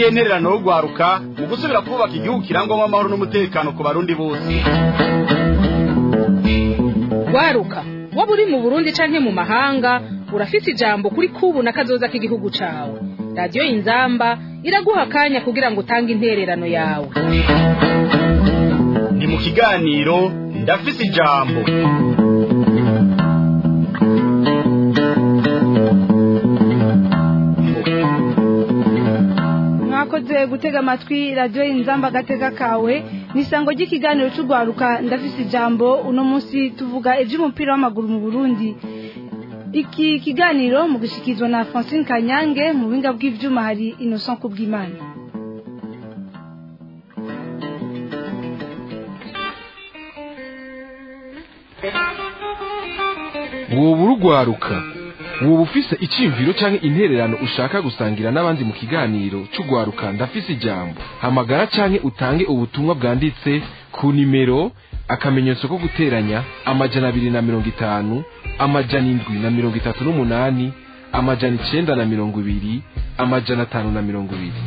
niyo ntererano yo rwaruka mu gusubira kubaka igihugu kirangwamo amahoro n'umutekano ku barundi bose rwaruka waba uri mu burundi canke mu mahanga urafise ijambo kuri kubu na kazoza k'igihugu cawe radiyo inzamba iraguha akanya kugira ngo utange intererano yawe ni mu kiganiro ndafise ijambo mwakoze gutega amatwi radiyo inzamba agatega kawe ni isango ry'ikiganiro cy'urwaruka ndafise ijambo uno munsi tuvuga iby'umupira w'amaguru mu burundi iki kiganiro mu gushyikirizwa na francine kanyange mu buhinga bw'ibyuma hari innocent kubw'imana woba urugwaruka woba ufise icyiyumviro cyangwa intererano ushaka gusangira n'abandi mu kiganiro cy'urwaruka ndafise ijambo hamagara cyangwa utange ubutumwa bwanditse ku nimero akamenyetso ko guteranya amajana abiri na mirongo itanu amajana indwi na mirongo itatu n'umunani amajana icenda na mirongo ibiri amajana atanu na mirongo ibiri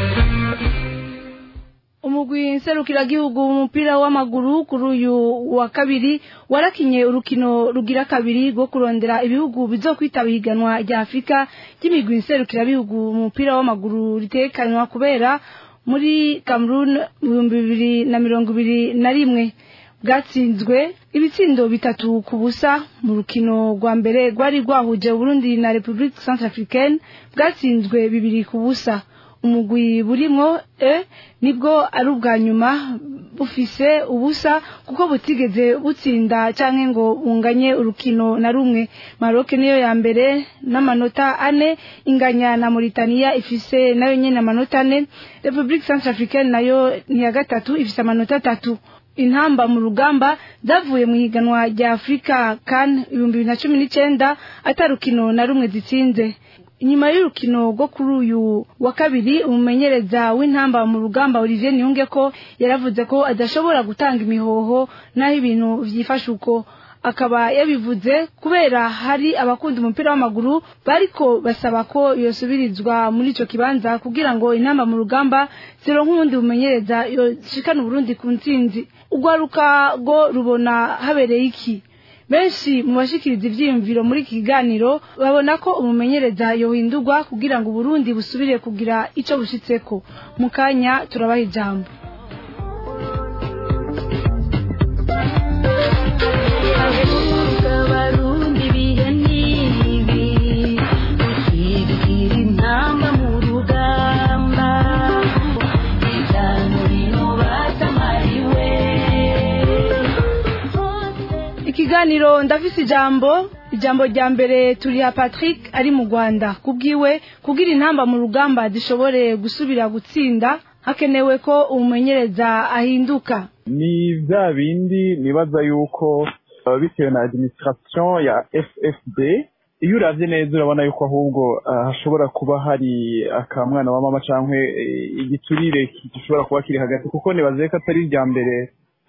umugwi nserukiragihugu mu mupira w'amaguru kuri uyu wa kabiri warakinye urukino rugira kabiri rwo kurondera ibihugu bizokwitaba ihiganwa rya afurika ry'imigwi nserukirabihugu mu mupira w'amaguru ritekanywa kubera muri cameroon mu bihumbi bibiri na mirongo ibiri na rimwe bwatsinzwe ibitsindo bitatu ku busa mu rukino rwa mbere rwari rwahuje Burundi na Republique Centrafricaine bwatsinzwe bibiri ku busa umugwi burimwo e nibwo ari ubwa nyuma bufise ubusa kuko butigeze butsinda canke ngo bunganye urukino na rumwe Maroc niyo ya mbere n'amanota ane inganya na Mauritania ifise nayo nyene amanota ane Republique Centrafricaine nayo ni ya gatatu ifise amanota atatu intamba mu rugamba zavuye mu higanwa rya afurika kan ibihumbi bibiri na cumi n'icyenda atarukino na rumwe zitsinze inyuma y'urukino rwo kuri uyu wa kabiri umumenyereza w'intamba mu rugamba olivier niyunge ko yaravuze ko adashobora gutanga imihoho n'aho ibintu byifashe uko akaba yabivuze kubera hari abakunda umupira w'amaguru bariko basaba ko yosubirizwa muri ico kibanza kugira ngo intamba mu rugamba zironke uwundi bumenyereza yoshikana uburundi ku ntsinzi urwaruka rwo rubona habereye iki benshi mu bashikiriza ivyiyumviro muri iki kiganiro babona ko umumenyereza yohindurwa kugira ngo uburundi busubire kugira ico bushitseko mu kanya turabaha ijambo ikiganiro ndafise ijambo ijambo rya mbere turiha patrick ari mu rwanda kubwiwe kugira intamba mu rugamba zishobore gusubira gutsinda hakenewe ko umumenyereza ahinduka ni bya bindi nibaza yuko bitewe na administration ya ffd iyo uravye neza urabona yuko ahubwo hashobora kuba hari akamwana wa mama cyangwa igiturire gishobora kuba kiri hagati kuko nibaze ko atari irya mbere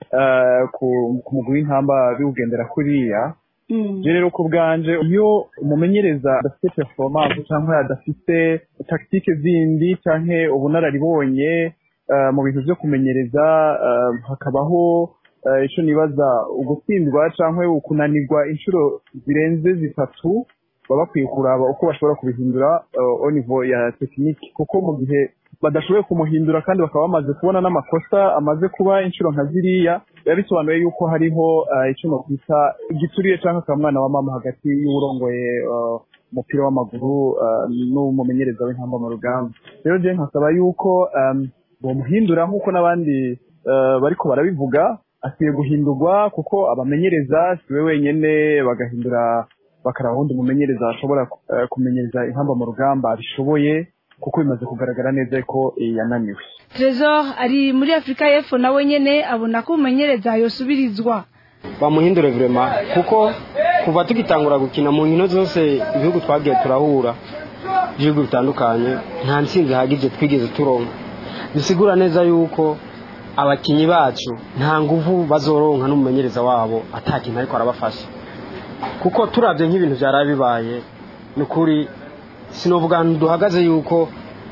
ku mugwi w'intamba biwugendera kuriya rero ku bwanje iyo umumenyereza adafite performance cyangwa adafite tactique zindi cyangwa ubunararibonye mu bintu byo kumenyereza hakabaho icyo nibaza ugutsindwa cyangwa ukunanirwa inshuro zirenze zitatu baba bakwiye kuraba uko bashobora kubihindura au niveau ya tekinike kuko mu gihe badashoboye kumuhindura kandi bakaba bamaze kubona n'amakosa amaze kuba inshuro nka ziriya biba bisobanuye yuko hariho icyo nokwita igituriye cyangwa akamwana wa mama hagati y'uwurongoye umupira w'amaguru n'umumenyereza w'intamba mu rugamba rero je nkasaba yuko bomuhindura nk'uko n'abandi bariko barabivuga akwiye guhindurwa kuko abamenyereza si we wenyene bagahindura bakaraba wundi mumenyereza ashobora kumenyereza intamba mu rugamba abishoboye kuko bimaze kugaragara neza ko yananiwe Trezor ari muri Afrika y'Epfo nawe nyene abona ko umumenyereza yosubirizwa bamuhindure vrema kuko kuva tugitangura gukina mu nkino zose ibihugu twagiye turahura ibihugu bitandukanye nta ntsinzi ihagije twigeze turonka bisigura neza yuko abakinyi bacu nta nguvu bazoronka n'umumenyereza wabo atakintu ariko arabafasha kuko turabye nk'ibintu byari bibaye ni ukuri sinovuga duhagaze yuko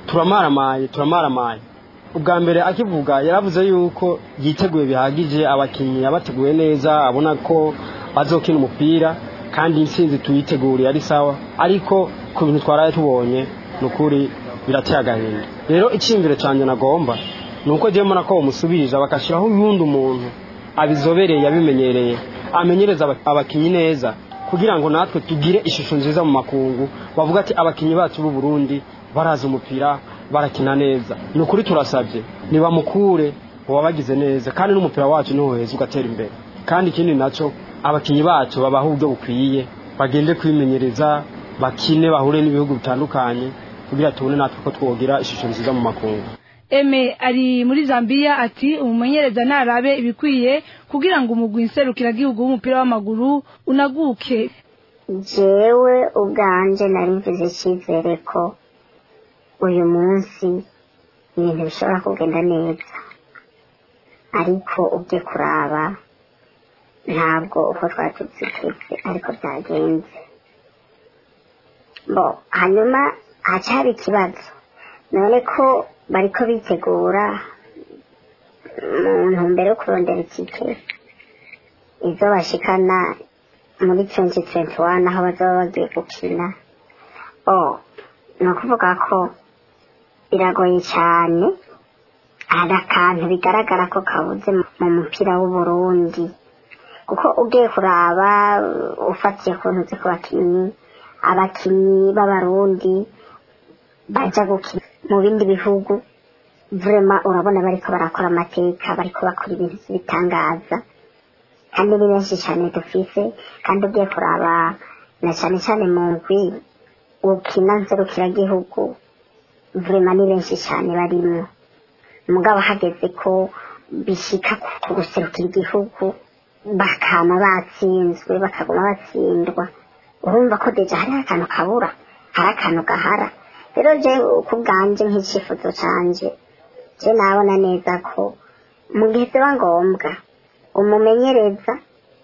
turamaramaye turamaramaye ubwa mbere akivuga yaravuze yuko yiteguye bihagije abakinnyi yabateguye neza abona ko bazokina umupira kandi intsinzi tuyiteguriye ari sawa ariko ku bintu twaraye tubonye ni ukuri birateye agahinda rero icyiyumviro cyanjye nagomba ni uko njyewe mbona ko bamusubirije bagashyiraho uwundi umuntu abizobereye yabimenyereye amenyereza aba- abakinnyi neza kugira ngo natwe tugire ishusho nziza mu makungu bavuga ati abakinnyi bacu b'u Burundi barazi umupira barakina neza ni ukuri turasabye nibamukure wabagize neza kandi n'umupira wacu niho heza ugatera imbere kandi ikindi nacyo abakinnyi bacu babaha uburyo bukwiye bagende kwimenyereza bakine bahure n'ibihugu bitandukanye kugira tubone natwe ko twogira ishusho nziza mu makungu eme ari muri zambia ati umumenyereza narabe ibikwiye kugira ngo umugwi nserukiragihugu w'umupira w'amaguru unaguke jewe ubwanje nari mvuze icyizere ko uyu munsi ibintu bishobora kugenda neza ariko ubye kuraba ntabwo uko twari tubyiteze ariko byagenze bo hanyuma hacyari ikibazo none ko bariko bitegura mu ntumbero yo kurondera ikipe izo bashikana muri 2021 aho bazaba bagiye gukina oh ni ukuvuga ko biragoye cyane hari akantu bigaragara ko kabuze mu mupira w'uburundi kuko ugiye kuraba ufatiye ku ntuzi ku bakinnyi abakinnyi b'abarundi baja gukina mu bindi bihugu vrema urabona bariko barakora amateka bariko bakora ibintu bitangaza kandi ni benshi cyane dufise kandi ugiye kuraba na cyane cyane mu ndwi ukina nserukiragihugu vrema ni benshi cyane barimwo mugabo hageze ko bishika ku guserukira igihugu bakama batsinzwe bakaguma batsindwa urumva ko deja hariho akantu kabura hari akantu gahara rero je ku bwanje nk'icyifuzo canje je nabona neza ko mu gihe biba ngombwa umumenyereza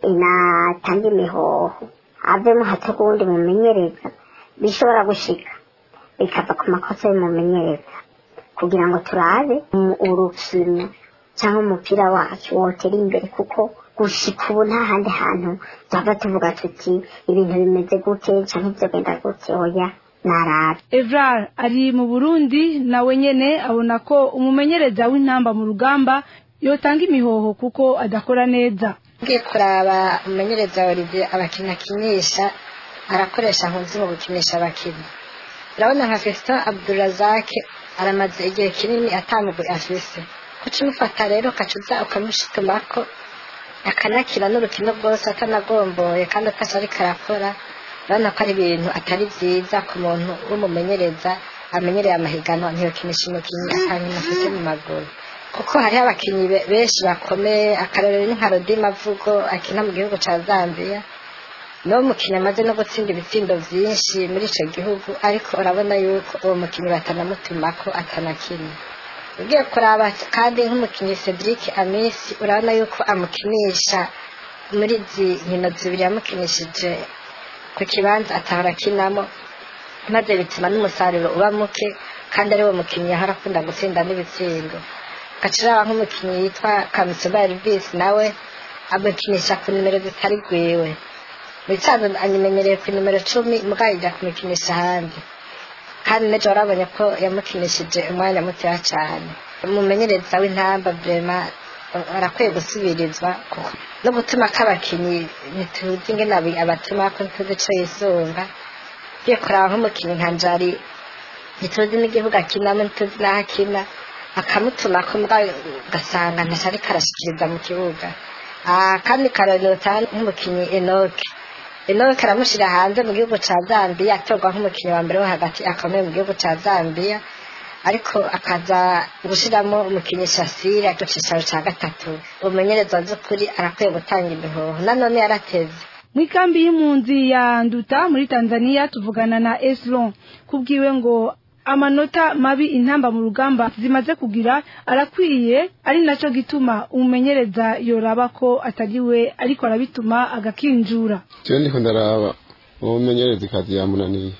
inatanga imihoho avemo hato kuwundi mumenyereza bishobora gushika bikava ku makosa y'umumenyereza kugira ngo turabe mu urukino cyangwa umupira wacu wotera imbere kuko gushika ubu nta handi hantu twava tuvuga tuti ibintu bimeze gute cyangwa ibyo genda gute oya narabe evrar ari mu burundi nawe nyene abona ko umumenyereza w'intamba mu rugamba yotanga imihoho kuko adakora neza ngiye kuraba umumenyereza wa olivier abakinnyi akinisha arakoresha nkuzi mu gukinisha abakinnyi urabona nka festin abdurazake aramaze igihe kinini atamugwe afise kuca umufata rero ukacuza ukamushitumako akanakina n'urukino rwose atanagomboye kandi atasi ariko arakora urabona ko ari ibintu atari byiza ku muntu w'umumenyereza amenyereye amahiganwa ntiyokinisha umukinnyi akankina afite mu maguru kuko hariho abakinnyi be- benshi bakomeye akarorero ni nka rodimavugo akina mu gihugu cya zambia niwo mukinnyi amaze no gutsinda ibitsindo byinshi muri icyo gihugu ariko urabona yuko uwo mukinnyi batanamutuma ko atanakina ugiye kuraba kandi nk'umukinnyi cedric amisi urabona yuko amukinisha muri izi nkino zibiri yamukinishije ku kibanza atahora akinamo maze bituma n'umusaruro uba muke kandi ari wo mukinnyi yahora akunda gutsinda n'ibitsindo gaciraba nk'umukinnyi yitwa kamusoba elvis nawe amukinisha ku nimero zitari gwiwe bisanzwe anyimenyereye ku nimero cumi mugabo ijya kumukinisha ahandi kandi n'ejo warabonye ko yamukinishije umwanya mutoya cyane umumenyereza w'intamba vrema arakwiye gusubirizwa kuko no gutuma k'abakinnyi ntituzi ingene abi- abatuma ko ntituzi ico yisunga ugiye kuraba nk'umukinnyi nka njari ntituzi n'igihugu akinamo ntituzi n'aho akina akamutuma ko mbwa ugasanga ntaco ariko arashikiriza mu kibuga Ah, kandi karorero tanga nk'umukinnyi enoke enoke aramushyira hanze mu gihugu cya zambia atorwa nk'umukinnyi wa mbere wo hagati akomeye mu gihugu cya zambia ariko akaza gushyiramo umukinnyi shasire ku cyicaro cya gatatu umumenyereza by'ukuri arakwiye gutanga imihoho nanone yarateze mu ikambi y'impunzi ya nduta muri tanzania tuvugana na eslon kubwiwe ngo amanota mabi intamba mu rugamba zimaze kugira arakwiye ari nacyo gituma umumenyereza yoraba ko atariwe ariko arabituma agakinjura jewe ndiko ndaraba uwo mumenyereza ikazi yamunaniye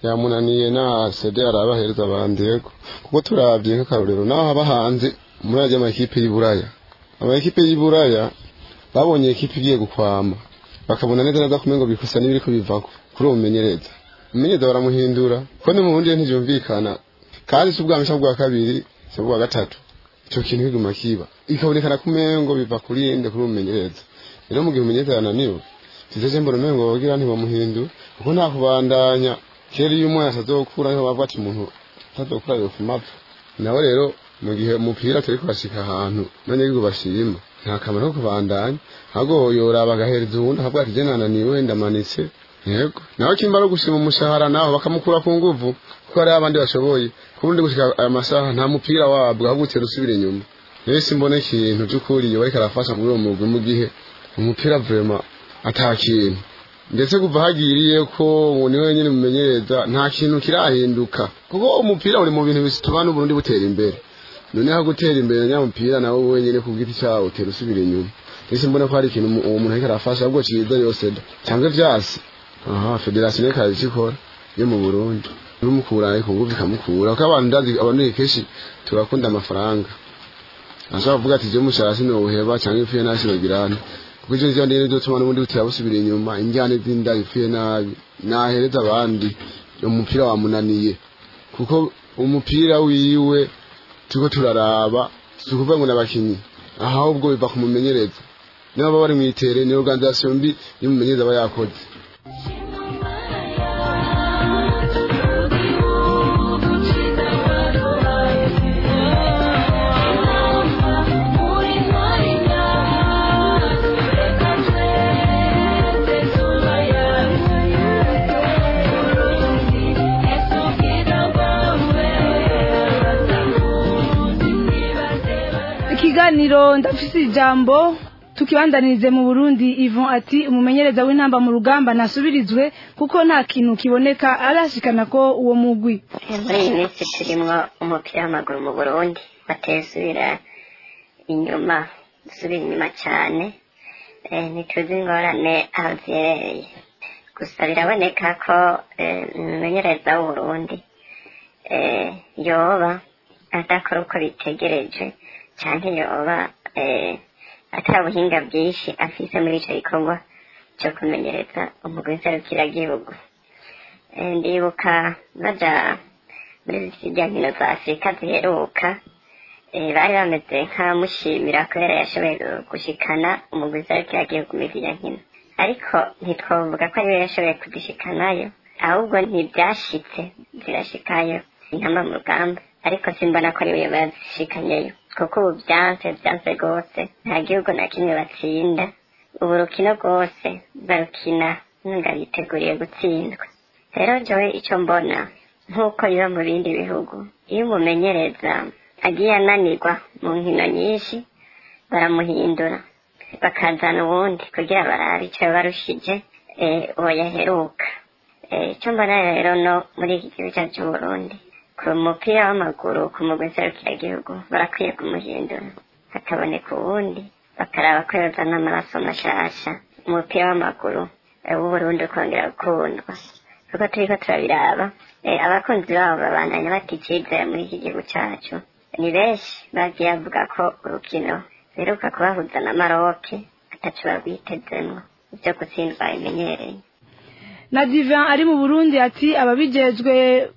yamunaniye na sede arabahereza abandi yego kuko turabye nk'akarorero naho haba hanze muri ajya amakipe y'Iburaya amakipe y'Iburaya babonye ekipe igiye gukwama bakabona neza neza kumengo bikosa n'ibiriko bivako kuri uwo mumenyereza umumenyereza baramuhindura ko no mu bundi ntivyumvikana kandi si ubwa mbere bwa kabiri si ubwa gatatu ico kintu kiguma kiba ikabonekana kumengo biva kuri nde kuri umumenyereza rero mu gihe umumenyereza yananiwe sizeje mbona umengo bagira ntibamuhindura kuko nta kubandanya kera iyo umwana atazokura niho bavuga ati umuntu atazokura yo kumapfa nawe rero mu gihe umupira turi kubashika ahantu abanyagihugu bashima nta kamaro ko kubandanya ahubwo yoraba agahereza uwundi akavuga ati je nananiwe ndamanitse yego nawe kimba no gushima umushahara naho bakamukura ku nguvu kuko hari abandi bashoboye kubundi gushika aya masaha nta mupira wabwo ahubwo utera usubira inyuma rero simbona ikintu c'ukuri yoba ariko arafasha muri uwo mugwi mu gihe umupira vrema ata kintu ndetse kuva hagiriye ko ubu ni wenyine mumenyereza nta kintu kirahinduka kuko umupira uri mu bintu bituma n'uburundi butera imbere noneho gutera imbere nyamupira nawe wenyine ku giti cyawo utera usubira inyuma ndetse mbona ko hari ikintu uwo muntu ariko arafasha ahubwo ciza yose da cyangwa vyasi aha federasiyo reka ikikora yo mu burundi n'umukura ariko nguvu ikamukura kuko abantu ndazi abantu kenshi turakunda amafaranga ashobora kuvuga ati je mushara sinowuheba cyangwa ipfuye nasi nogirane kuko icyo njyana rero zotuma n'ubundi butera busubira inyuma injyane z'inda ipfuye nabi nahereza abandi umupira wamunaniye kuko umupira wiwe turiko turaraba si ukuvuga ngo n'abakinyi ahubwo biva ku mumenyereza niba baba bari mu itere ni organisation mbi y'umumenyereza aba yakoze ikiganiro ndafise ijambo tukibandanirize mu Burundi Yvon ati umumenyereza w'intamba mu rugamba nasubirizwe kuko nta kintu kiboneka arashikana ko uwo mugwi muri iyi minsi turimwo umupira w'amaguru mu burundi batesubira inyuma dusubira inyuma cyane eh, ntituzi ingorane aho ziherereye gusa biraboneka ko eh, umumenyereza w'uburundi eh, yoba adakora uko bitegereje cyane yoba eh, ata buhinga bwinshi afise muri ico gikorwa cyo kumenyereza umugwi nserukiragihugu Eh, ndibuka baja muri zirya nkino za afurika ziheruka eh, bari bameze nk'abamushimira kubera yashoboye gushikana umugwi nserukiragihugu muri zirya nkino ariko ntitwavuga ko ariwe yashoboye kuzishikanayo ahubwo ntibyashitse zirashikayo intamba mu rugamba ariko simbona ko ariwe yazishikanyeyo kuko ubu byanse byanse rwose nta gihugu na kimwe batsinda ubu rukino rwose barukina ntunga biteguriye gutsindwa rero jowe icyo mbona nk'uko biba mu bindi bihugu iyo umumenyereza agiye ananirwa mu nkino nyinshi baramuhindura bakazana uwundi kugira barabe icyo barushije eh, uwo yaheruka Eh, icyo mbona rero no muri iki gihugu cyacu cy'uburundi ku mupira w'amaguru ku mugwi nserukiragihugu barakwiye kumuhindura hakaboneka uwundi bakaraba ko yozana amaraso mashasha umupira w'amaguru eh, w'uburundi ukongera gukundwa kuko turiko turabiraba eh, abakunzi babo babandanya bata icizere muri iki gihugu cyacu ni benshi bagiye bavuga ko urukino biheruka kubahuza na maroke ataco barwitezemwo ivyo gutsindwa bimenyereye na Divan ari mu Burundi ati ababijejwe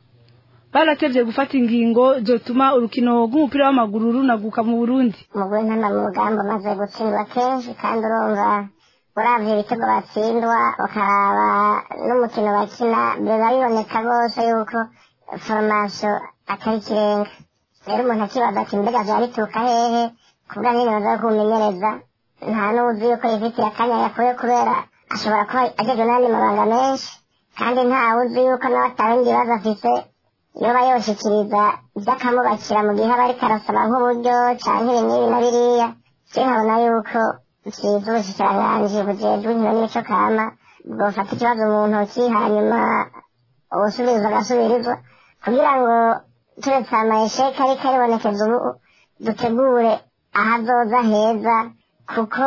baratevye gufata ingingo zotuma urukino rw'umupira w'amaguru runaguka mu Burundi umugore ntana mu rugamba umaze gutsindwa kenshi kandi urumva uravye ibitego batsindwa ukaraba n'umukino bakina biba biboneka rwose yuko foromasiyo atari ikirenga rero umuntu akibaza ati mbega vyaba bituruka hehe kuvuga nyene baza kumenyereza nta n'uzi yuko yifitiye akanya yakuye kubera ashobora kuba agejwe n'andi mabanga menshi kandi ntawe uzi yuko nawe atabindi bibazo afise yoba yoshikiriza ivy'akamubakira mu gihe aba ariko arasaba nk'uburyo canke ibi n'ibi na biriya je nkabona yuko vyiza ubushikiranganji bujejwe inkino n'imico kama bwofata ikibazo mu ntoki hanyuma ubusubirizwa agasubirizwa kugira ngo turetse amayesheke ariko aribonekeza ubu dutegure ahazoza heza kuko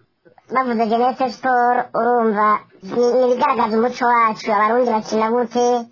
bavuze genese siporo urumva ni ibigaragaza umuco wacu abarundi bakina gute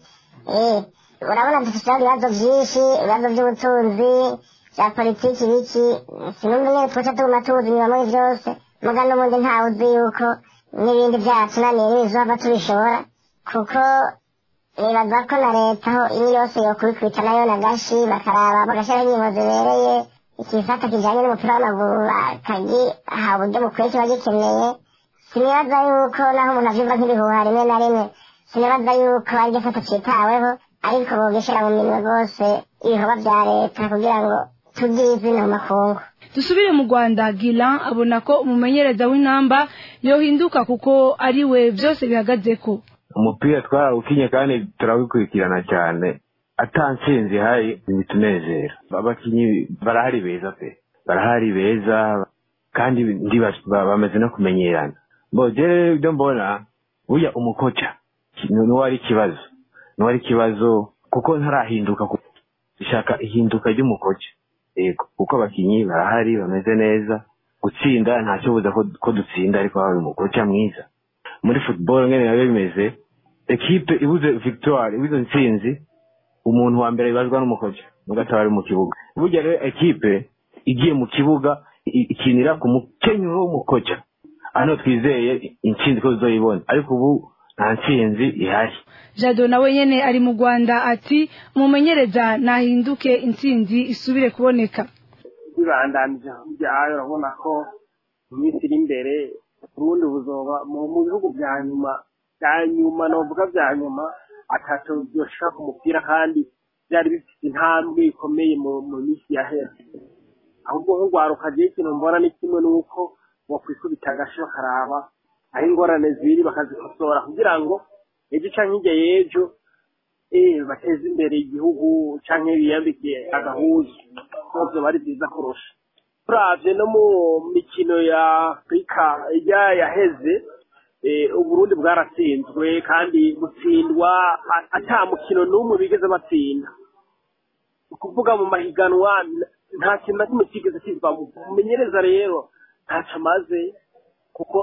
eh urabona dufite ibibazo byinshi ibibazo by'ubutunzi bya politiki biki sinumva nyine twese tuguma tuzi inyuma muri byose muga n'ubundi ntawe uzi yuko n'ibindi byatunaniye n'ibizova tubishobora kuko nibaza ko na leta aho imwe yose yokubikubita nayo na gashi bakaraba bagashyiraho ingingo zibereye ikifata kijyanye n'umupira w'amaguru akagiha uburyo bukwiye kiba gikeneye sinibaza yuko naho umuntu abyumva nk'ibihuha rimwe na rimwe sinibaza yuko ari gifata cyitaweho ariko bogeshyira mu minwe rwose ibikorwa bya leta kugira ngo tugire izina mu makungu dusubire mu rwanda gilan abona ko umumenyereza w'intamba yohinduka kuko ari we byose bihagaze ko umupira twarawukinye kandi turawikurikirana cyane atansinzi hari ibitunezera abakinnyi barahari beza pe barahari beza kandi ndi bamaze no kumenyerana mbogere ibyo mbona burya umukoca niwo ari ikibazo niwo ari ikibazo kuko ntarahinduka ishaka ihinduka ry'umukoca yego kuko abakinnyi barahari bameze neza gutsinda nta kibuza ko dutsinda ariko haba umukoca mwiza muri football ngene nabyo bimeze ekipe ibuze victoire ibuze ntsinzi umuntu wa mbere ibazwa n'umukoca nugataba ari mu kibuga burya rero ekipe igiye mu kibuga ikinira ku mukenyero w'umukoca hano twizeye intsinzi ko tuzoyibona ariko ubu nta ntsinzi ihari jado nawe nyene ari mu rwanda ati umumenyereza nahinduke intsinzi isubire kuboneka bibandanije byayo urabona ko mu minsi iri imbere ubundi buzoba mu bihugu bya nyuma bya nyuma novuga bya nyuma atatu byoshaka ku mupira kandi byari bifite intambwe ikomeye mu minsi yahera ahubwo nk'urwaruka agiye ikintu mbona ni kimwe n'uko wakwikubita agashi bakaraba aho ingorane ziri bakazikosora kugira ngo ejo cyangwa hirya y'ejo bateze imbere igihugu cyangwa biyambike agahuzu ntabwo bari byiza kurusha turabye no mu mikino ya afurika ijya yaheze uburundi bwaratsinzwe kandi gutsindwa ata mukino n'umwe bigeze batsinda ukuvuga mu mahiganwa nta kintu na kimwe kigeze kizwa mumenyereza rero ntacyo amaze kuko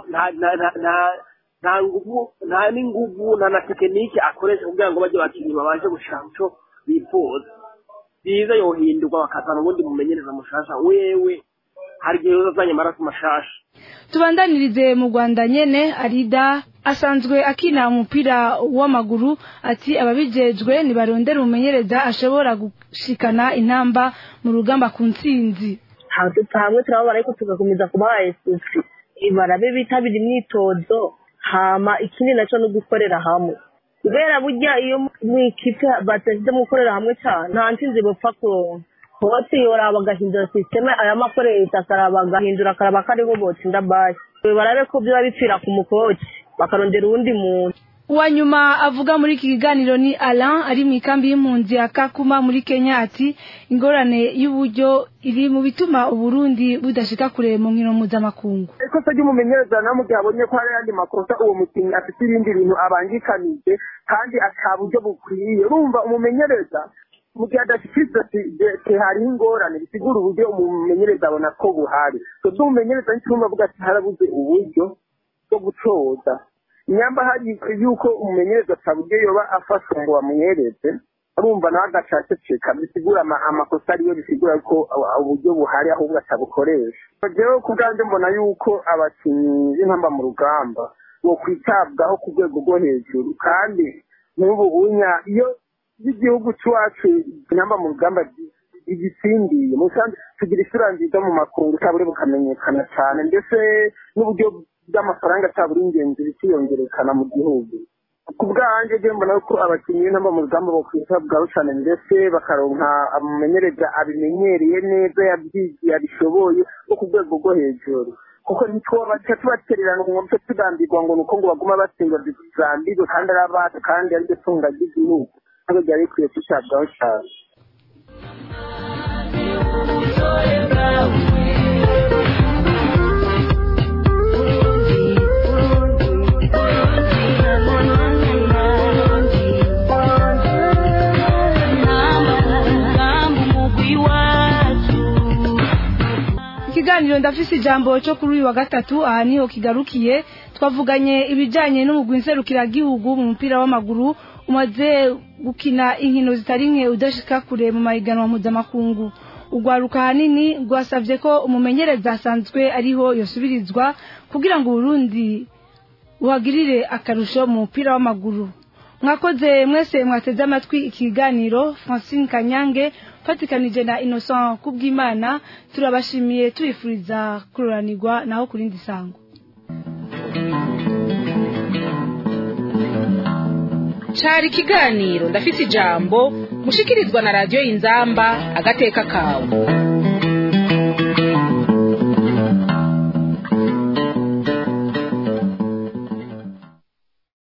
nta nguvu nta n'inguvu nta na tekinike akoresha kugira ngo bajye bakinnyi babashe gushaka icyo bifuza byiza yohindurwa bakazana ubundi mumenyereza mushasha wewe hari igihe uzazanye amaraso mashasha tubandanirize mu rwanda nyene arida asanzwe akina umupira w'amaguru ati ababijejwe nibarondera umumenyereza ashobora gushikana intamba mu rugamba ku ntsinzi hamwe turababara ariko tugakomeza kubaha esusi barabe bitabira imyitozo hama ikindi nacyo no gukorera hamwe kubera burya iyo mu ikipe batashyize mu gukorera hamwe cyane nta ntsinzi bapfa kuronka hose yoraba agahindura sisiteme aya makoresha akaraba agahindura akaraba ko ariho botsinda basi barabe ko biba bipfira ku mukoci bakarondera uwundi muntu uwa nyuma avuga muri iki kiganiro ni Alain ari mu ikambi y'impunzi ya Kakuma muri Kenya ati ingorane y'uburyo iri mu bituma Uburundi budashika kure mu nkino mpuzamakungu ikosa ry'umumenyereza na mu gihe abonye ko hari ayandi makosa uwo mukinnyi afite ibindi bintu abangikanije kandi ata buryo bukwiye urumva umumenyereza mu gihe adashyikirizwa hariho ingorane bisigura uburyo umumenyereza abona ko buhari so umumenyereza n'icyumba avuga ati harabuze uburyo bwo gucoza nyamba hari yuko umumenyereza ataburyo yoba afashwe ngo bamuhereze urumva nawe agaceceka bisigura amakosa ariyo bisigura ko uburyo buhari ahubwo atabukoresha rero ku bwanjye mbona yuko abakinnyi b'inkamba mu rugamba bo kwitabwaho ku rwego rwo hejuru kandi nk'ubu unya iyo igihugu cy'iwacu inkamba mu rugamba igitsindiye musanze tugira isura nziza mu makungu cyaburi bukamenyekana cyane ndetse n'uburyo bw'amafaranga cyaburi ingenzi bikiyongerekana mu gihugu ku bwanjye njye mbona ko abakinnyi b'intamba mu rugamba bo kwitabwaho cyane ndetse bakaronka umumenyereza abimenyereye neza yabyigiye abishoboye bo ku rwego rwo hejuru kuko ntitwobaca tubatererana ngo mpe tugambirwa ngo ni uko ngo baguma batsindwa zambirwe kandi ari abacu kandi ari ryo tunga ry'igihugu ntabwo byari bikwiye kwitabwaho cyane ikiganiro ndafise ijambo cyo kuri uyu wa gatatu aha niho kigarukiye twavuganye ibijyanye n'umugwi nserukiragihugu mu mupira w'amaguru umaze gukina inkino zitari nke udashika kure mu mahiganwa mpuzamakungu urwaruka ahanini rwasabye ko umumenyereza asanzwe ariho yosubirizwa kugira ngo uburundi buhagirire akarusho mu mupira w'amaguru mwakoze mwese mwateze amatwi ikiganiro francine kanyange fatikanije na innocent kubw'imana turabashimiye tubifuriza kururanirwa naho ku rindi sango cari ikiganiro ndafise ijambo mushikirizwa na radiyo inzamba agateka kawe